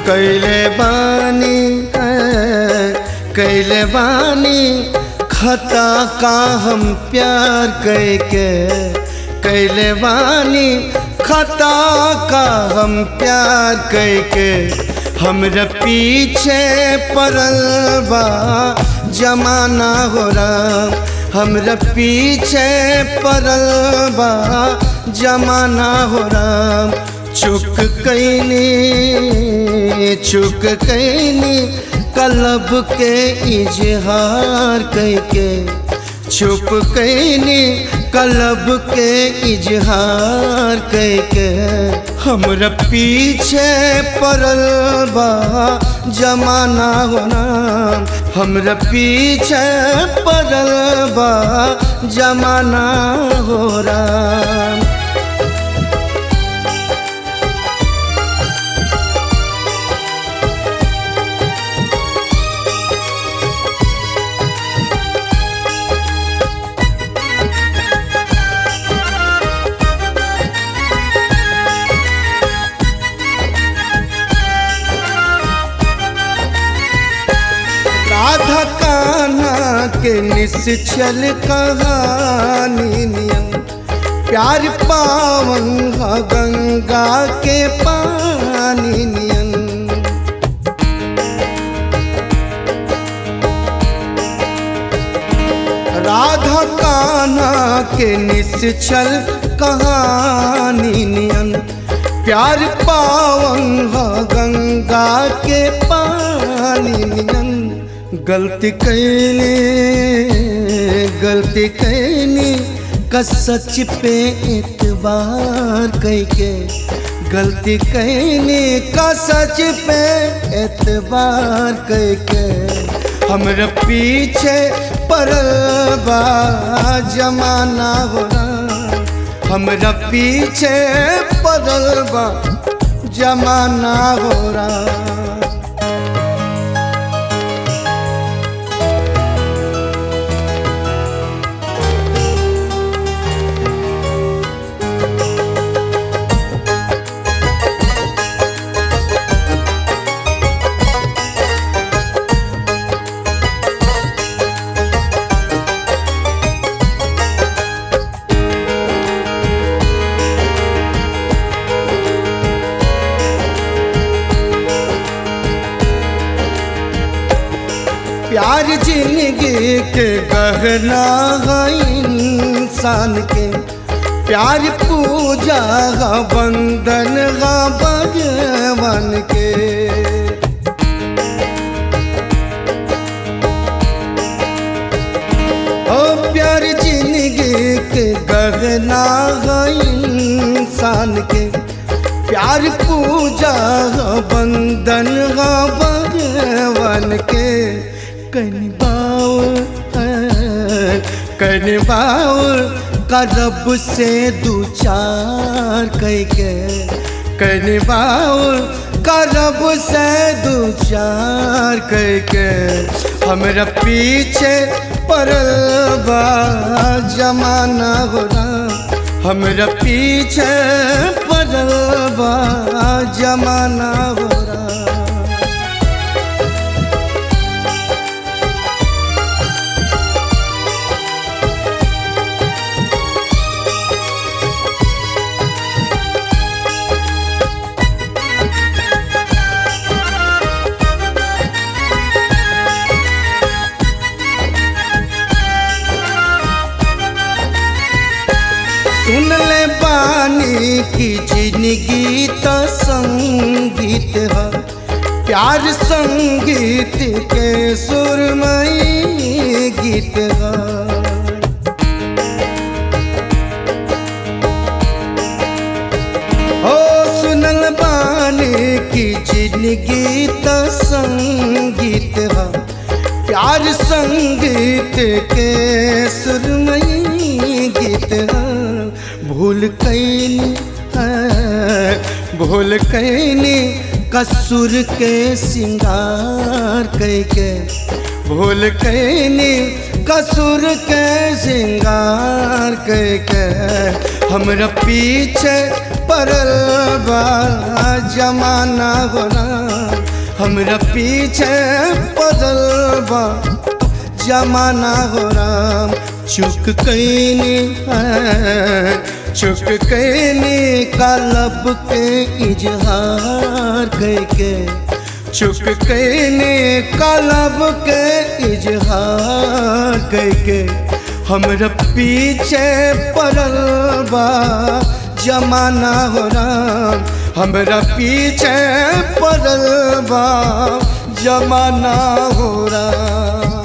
कैले बानी कैले बानी खता का हम प्यार कैके कैले बानी खता का हम प्यार कैके हमरा पीछे पड़ल बा जमाना हो राम हमरा पीछे पड़ल बा जमाना हो राम चुक कैनी चुक कैनी कलब के इजहार कैके छुप कैनी कलब के इजहार कैके हमरा पीछे पड़ल बा जमाना होना हमरा पीछे पड़ल बा जमाना हो राम राधा कान्हा के निश्चल कहानी नियम प्यार पावन ह गंगा के पानी नियन राधा कान्हा के निश्चल कहानी नियन प्यार पावन ह गंगा के पानी नियन गलती कैनी गलती कैनी का सच पे एतबार कैके गलती कैनी का सच पे एतबार कैके हमरा पीछे पड़ल बा जमाना हो हमरा पीछे पड़ल बा जमाना हो रहा प्यार जिंदगी के गहना है इंसान के प्यार पूजा है बंधन है भगवान के ओ प्यार जिंदगी के गहना है इंसान के प्यार पूजा है बंधन है भगवान के कनबाओ कनबाओ करब से दू चार कैके कनबाओ करब से दू चार कैके हमरा पीछे पड़ल बा जमाना हो हमरा पीछे पड़ल बा जमाना हो सुन ले बानी की जिंदगी तो संगीत है प्यार संगीत के सुरमई गीत है ओ सुनल बानी की जिंदगी तो संगीत है प्यार संगीत के सुरमई गीत है भूल कैनी भूल कैनी कसूर के सिंगार कैके भूल कैनी कसूर के सिंगार कैके हमरा पीछे पड़ल बा जमाना होना हमरा पीछे पड़ल बा जमाना हो राम चुक कैनी है चुक कैनी कालब के इजहार कैके चुक कैनी कालब के इजहार कैके हमरा पीछे पड़ल बा जमाना हो राम हमरा पीछे पड़ल बा जमाना हो राम